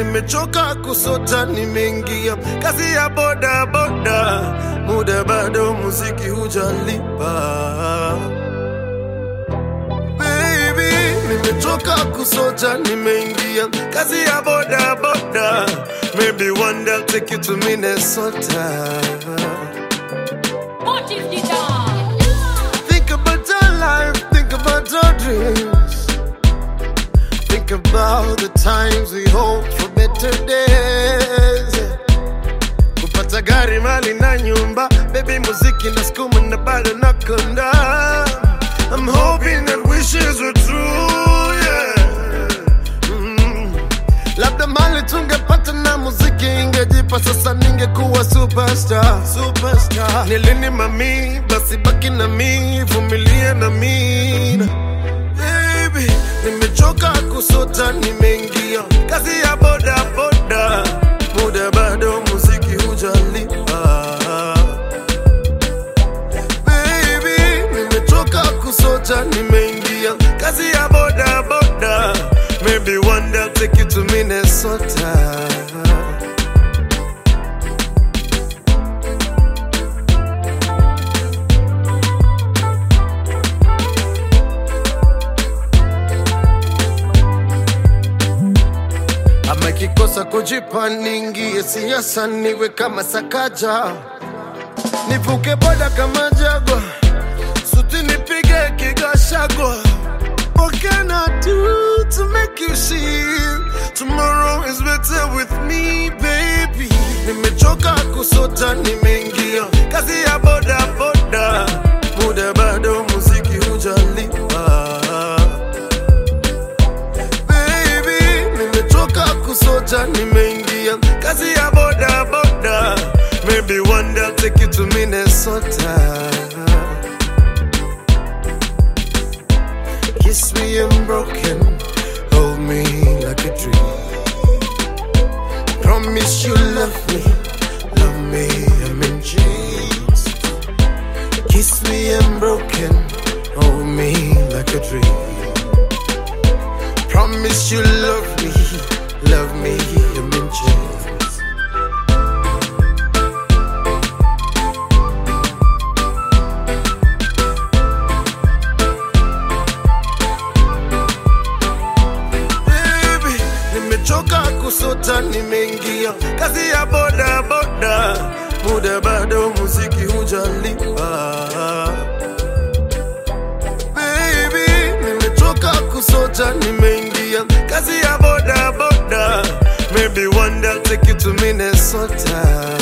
nimechoka kusota, nimeingia kazi ya boda boda, muda bado, muziki hujalipa. Baby, nimechoka kusota, nimeingia kazi ya boda boda, maybe one day I'll take you to Minnesota. Motive guitar. Think about our life, think about our dreams. Think about the times we hope for better days. Kupata gari, mali na nyumba, baby muziki na skuma na bado nakonda. I'm hoping that wishes were true, yeah. Mm. Labda mali tungepata na muziki ingejipa, sasa ningekuwa superstar, superstar. Nilini mami, basi baki na mi, vumilia na mi. Baby, nimechoka kusota, nimeingia kazi ya boda boda, muda bado, muziki hujalipa. Baby, nimechoka kusota, nimeingia kazi ya boda boda. Maybe one day I'll take you to Minnesota. Ama kikosa kujipa niingie siasa niwe kama Sakaja, nivuke boda kama Jagwa, suti nipige kigashagwa. What can I do to make you see tomorrow is better with me baby? Nimechoka kusota, nimeingia kazi ya boda boda, muda bado, muziki hujalipa. Baby, nimechoka kusota, nimeingia kazi ya boda boda. Maybe one day I'll take you to Minnesota. Kiss me unbroken, hold me like a dream. Promise you love me, love me, I'm in chains. Kiss me unbroken, hold me like a dream. Promise you love me, love me, I'm in chains. Baby, nimechoka kusota, nimeingia kazi ya boda boda, muda bado, muziki hujalipa. Baby, nimechoka kusota, nimeingia kazi ya boda boda. Maybe one day I'll take you to Minnesota.